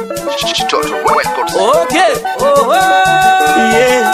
Total Records. Okay. Oh, oh. Yeah,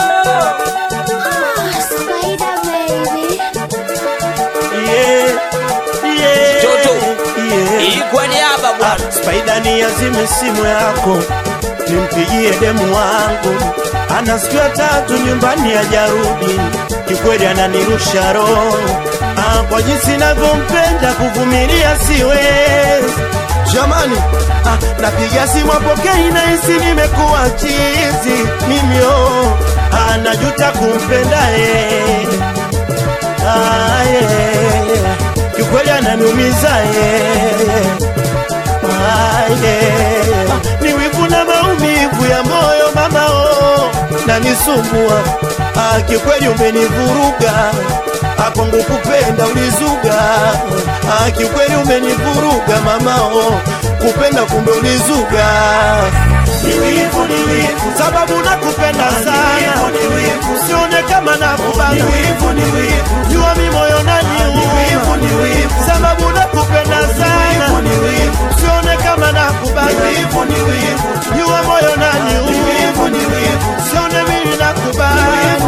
Spider baby. yeah, yeah, Toto. yeah. Hii kwa niaba bwana. Spaida ni azime simu yako, nimpigie demu wangu, ana siku ya tatu nyumbani hajarudi, kikweli ananirusha roho ah, kwa jinsi navyompenda kuvumilia siwezi jamani. Ah, napiga simu apokei, nahisi nimekuwa chizi mimi, oh, ah, najuta kumpenda yeye ah, yeah. kikweli ananiumiza yeye Ah, yeah. ni wivu na maumivu ya moyo mama oh, na nisumbua ah, kikweli umenivuruga ah, kwangu kupenda ulizuga ah, kikweli umenivuruga mama oh, kupenda kumbe ulizuga ni wivu, ni wivu, sababu nakupenda sana, usione kama nakubana, jua mi moyo naniuma, sababu nakupenda sana, usione kama nakubana, jua moyo naniuma, usione mimi nakubana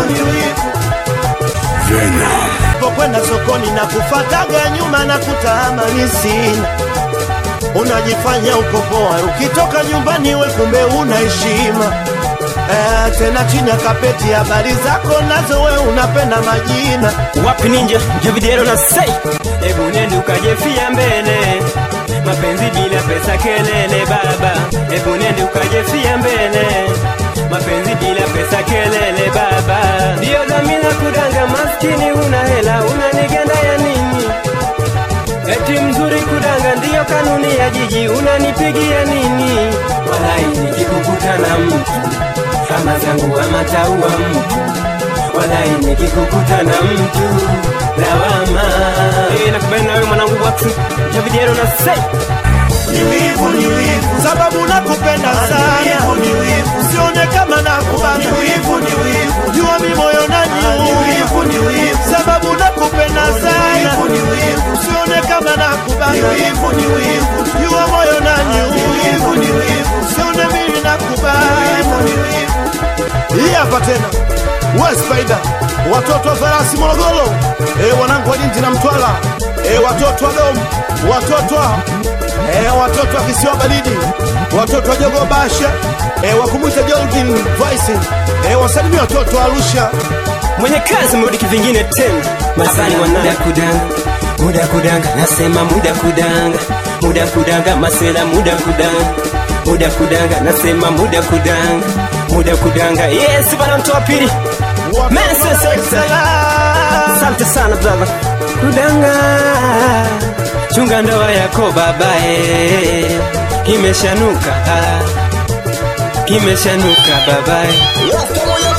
pokwenda sokoni na kufataga nyuma na kutamani sina unajifanya uko poa ukitoka nyumbani we kumbe una heshima eh, tena chini ya kapeti habari zako nazo we unapenda majina wapi ninja javidero na sei hebu nende ukajefia mbele mapenzi bila pesa kelele baba hebu nende ukajefia mbele mapenzi bila pesa kelele baba ndiyo dhamira kudanga maskini una hela unanigenda ya nini eti mzuri kudanga ndiyo kanuni ya jiji unanipigia nini walai nikikukuta na mtu kama zangu amataua mtu walai nikikukuta na mtu lawama hey, nakubali nawe mwanangu watu javidiero na sei ni wivu, ni wivu, sababu nakupenda sana, usione kama nakubana, jua mi moyo naniuma, sababu nakupenda sana, usione kama nakubana, jua moyo naniuma, usione mimi nakubana. Hii hapa tena we Spider, watoto wa farasi Morogoro, e, wanangu wa Lindi na Mtwara, e, watoto wa Dom, watoto wa e, watoto wa kisiwa baridi, watoto wa Jogo Basha, e, wakumwita Jorgin Voice, e, wasalimia watoto wa Arusha. mwenye kazi mrudi kivingine tena masani muda kudanga muda kudanga nasema muda kudanga muda kudanga masela muda kudanga muda kudanga nasema muda kudanga muda kudanga yes bana mtu wa pili Mensa sekta. asante sana brother kudanga chunga ndoa yako babae kimeshanuka kimeshanuka babae Rasta moyo